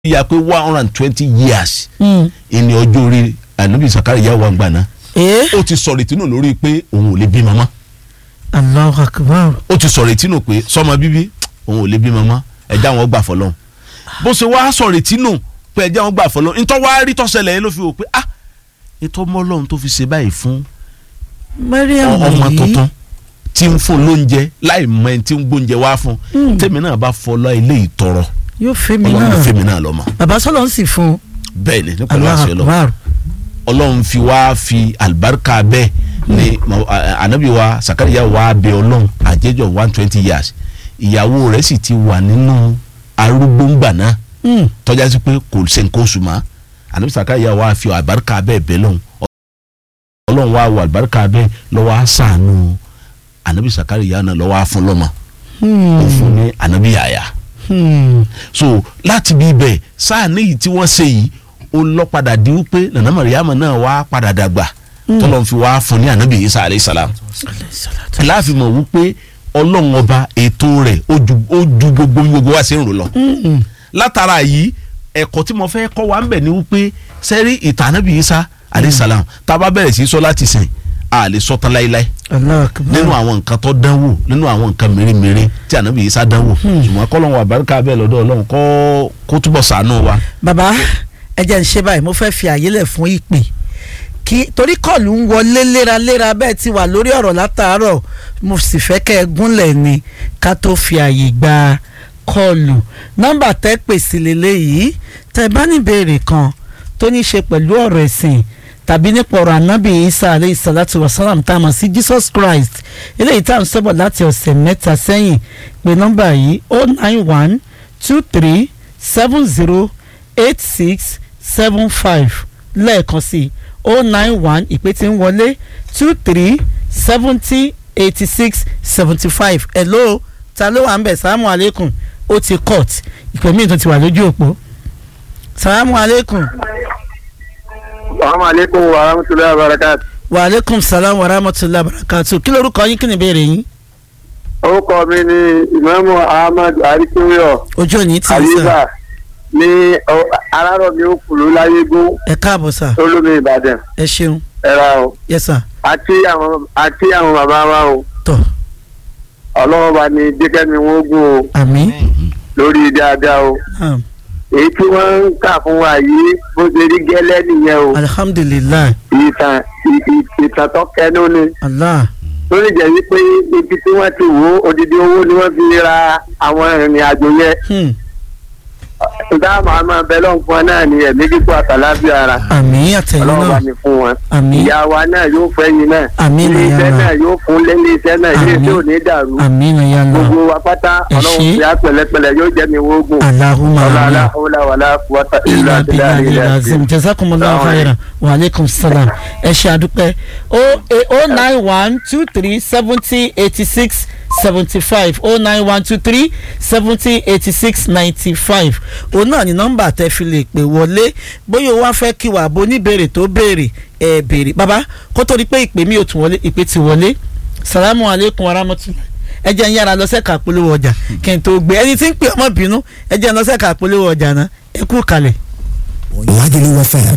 ya pé one hundred and twenty years ìní ọjọ́ orí ànábì Sàkáríyà wà gbà náà ee ó ti sọ̀rọ̀ ìtinú lórí pé òun ò lè bí mama Allahu Akbar ó ti sọ̀rọ̀ ìtinú pé sọmọ bíbí òun ò lè bí mama ẹ̀já wọn gbà fọlọ́n bó ṣe wá sọ̀rọ̀ ìtinú pé ẹ̀já wọn gbà fọlọ́n ntọ́ wá rí tọ́sẹ̀lẹ̀ yẹn ló fi wò pé ah ètò ọmọ ọlọ́run tó fi ṣe báyìí fún Mariam ọmọ yìí tuntun tí ń fún lóúnjẹ láì mọ ẹni tí ń gbóúnjẹ wá fún tèmi náà bá fọlọ́ ilé ìtọrọ yóò fẹ́ mi ọlọ́run náà fèmi náà lọ́mọ bàbá sọlọ ń sì fún un bẹ́ẹ̀ ni nípa Allahu láṣẹ lọ Akbar ọlọ́run fi wá fi àlùbáríkà bẹ́ẹ̀ ni ma- a- ànábì wa Sàkáríyà wá bẹ ọlọ́run àjẹjọ one twenty years ìyàwó rẹ̀ sì ti wà nínú arúgbó ńgbà náà Mm. tọ́já sí pé kò ṣe nǹkan oṣù mọ́ ànábì Sàkáríyà wá fi àlùbáríkà bẹ́ẹ̀ bẹ́ẹ̀ lọ́hùn ọlọ́run wá wọ àlùbáríkà bẹ́ẹ̀ lọ́wọ́ á sàánú ànábì Sàkáríyà náà lọ́wọ́ á fún lọ́mọ ó fún ní ànábì Yàyà Hmm. so láti bí ibẹ̀ sáà níyì tí wọ́n ṣe yìí ó lọ padà di wípé nana mariama náà wá padà dàgbà tọ́lọ́ fi wá fún ní anabi isa alayhi salam láàfin mọ̀ wípé ọlọ́run ọba ètò rẹ̀ ó ju ó ju gbogbo bí gbogbo wa ṣe ń rò lọ látara yìí ẹ̀kọ́ tí mo fẹ́ kọ́ wa ń bẹ̀ ni wípé sẹ́rí ìtàn anabi isa alayhi salam tá a bá bẹ̀rẹ̀ sí í sọ láti sìn a lè sọ tán láíláí Allahu Akbar nínú àwọn nǹkan tó dánwò nínú àwọn nǹkan mèremère tí ànábì Ìsá dánwò ṣùgbọ́n kọ́lọ́hún àbáríkà bẹ́ẹ̀ lọ́dọ̀ ọlọ́run kọ́ kó túbọ̀ ṣàánú wa. bàbá ẹ jẹ́ ń ṣe báyìí mo fẹ́ fi àyè lẹ̀ fún ìpè kí torí kọ́ọ̀lù ń wọlé léraléra bẹ́ẹ̀ ti wà lórí ọ̀rọ̀ látàárọ̀ mo sì fẹ́ kẹ́ ẹ gúnlẹ̀ ni ká tó fi àyè gba kọ́ọ̀lù nọ́mbà tẹ́ pè sí lélẹ́yìí tẹ́ bá ní ìbéèrè kan tó ní í ṣe pẹ̀lú ọ̀rọ̀ ẹ̀sìn tàbí nípa ọ̀rọ̀ ànábì isa aleyhi salatu wa salam tá a mọ̀ sí jesus christ eléyìí tá à ń sọ́bọ̀ láti ọ̀sẹ̀ mẹ́ta sẹ́yìn pé nọ́mbà yìí o nine one two three seven zero eight six seven five lẹ́ẹ̀kan sí o nine one ìpè tí ń wọlé two three seventy eighty six seventy five hello ta ló wà ń bẹ̀ salamu aleykum ó ti cut ìpè míì tó ti wà lójú òpó salamu aleykum Assalamu alaikum wa rahmatullahi wa barakatuh. wa aleykum salam wa rahmatulah barakatu kí lorúkọ yín kí ni ìbéèrè yín Orúkọ mi ni Ìmáàmù Ahmad Arikunyo ojú òní tí ń Aliza sàn ní ọ- Arárọ̀mí Òkùlù Láyégún ẹ káàbọ̀ sà Olómi Ìbàdàn. ẹ ṣeun Ẹ̀ra o. yẹ sà Àti àwọn àti àwọn bàbá wa o. tọ Ọlọ́run bá ní Jẹ́kẹ́mi wọ́n gùn o àmín lórí dáadáa o. um, Èyí tí wọ́n ń kà fún wa yìí bó ṣe rí gẹ́lẹ́ nìyẹn o. alihamdulilayi Ìtàn ì- ì- ìtàn tó kẹnu ni. allah tó lè jẹ́ wípé ibi tí wọ́n ti wò ó odidi owó ni wọ́n fi ra àwọn ìrìn àjò yẹn hmm. dáàmú àmọ́ abẹ́lẹ́ fún wọn náà ni ẹ̀mí kíkọ́ àtàlábí ara àmín àtẹ̀yìn ọlọ́run bá náà ní fún wọn. àmín ìyá wa náà yóò fẹ́ yín náà Àmín ilé ìyá iṣẹ́ wa. náà yóò fún lélé iṣẹ́ náà ilé Àmín. iṣẹ́ ò ní dàrú àmín ya lọ gbogbo wa pátá Ẹ ọlọ́run ṣé. fi á pẹ̀lẹ́pẹ̀lẹ́ yóò jẹ́ mi wógùn alahuma ọlọ́lá amin ọlọ́wàlá fúwọ́tà ìlú ilà àti bílà láàrin ilà ilẹ̀ zim jazakumullahu Assalamu khairan wa aleykum salam ẹ ṣe àdúpẹ́ o o nine one two three seventy eighty six seventy five o nine one two three seventy eighty six ninety five òun náà ni nọ́mbà tẹ́ fi lè pè wọlé bóyá o wá fẹ́ kí wàá bo oníbèrè tó béèrè ẹ béèrè bàbá kó tó di pé ìpè mi ò tún wọlé ìpè ti wọlé salamu aleykum wa rahmatulah ẹ jẹ́ ń yára lọ sẹ́ka polówó ọjà kí n tó gbé ẹni tí ń pè ọmọ bínú ẹ jẹ́ ń lọ sẹ́ka polówó ọjà náà ẹ kú kalẹ̀. Lagelu FM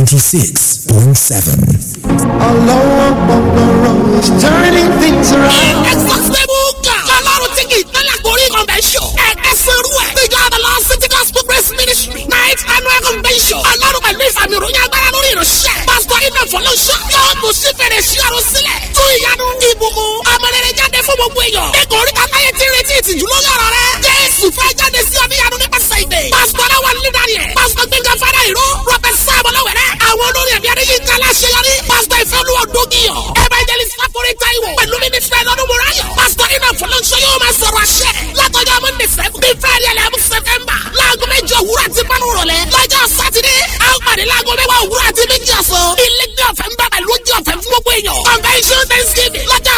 96.7. Ọlọ́wọ́ gbọ̀ngbọ̀rọ̀ is turning things around. Exhaustible God. Ọlọ́run tí kì í tẹ́lẹ̀ gorí convention. Ẹ̀ẹ́dẹ́ sẹ́rú ẹ̀. Ìjọ Adala City Gospel Grace Ministry. Night annual convention. Ọlọ́run pẹ̀lú ìfàmì ìròyìn agbára lórí ìránṣẹ́. Pásítọ̀ Iná Fọlọ́ṣọ́. Yóò tún sí fèrè sí ọ̀run sílẹ̀. Tún ìyanu ìbùkún. Ọmọlẹ́rẹ̀ jáde fún gbogbo èèyàn. Ẹ̀kọ́ orí kàtáyé ti retí ìtìjú lórí ọ̀rọ̀ rẹ̀. Jésù fẹ́ jáde sí ọ níyanu nípasẹ̀ ìdè. Pásítọ̀ náà wà ní Daniel. Pásítọ̀ Gbẹ̀ngà Fada Ìró. Rọ́bẹ̀t Sáàmù Lọ́wẹ̀rẹ́. Àwọn olórí ẹ̀mí Adéyínká Láṣeyọrí. Pásítọ̀ Ìfẹ́olúwa Dógìyàn. Evangelist Láforí Táíwò. Pẹ̀lú Mínísítà Ẹ̀dọ́dún Mùráyọ̀. Pásítọ̀ Iná Fọlọ́ṣọ́ yóò máa sọ̀rọ̀ àṣẹ. Látọjọ́ Monday seven. Bí Friday eleven September. Láago méjì òwúrọ̀ àti márùn rọ̀lẹ́. Lọ́jọ́ Sátidé. A ó pàdé láago mẹ́wàá òwúrọ̀ àti méjì ọ̀sán. Ilé ní ọ̀fẹ́ ń bá pẹ̀lú oúnjẹ ọ̀fẹ́ fún gbogbo èèyàn. Convention Thanksgiving. Lọ́jọ́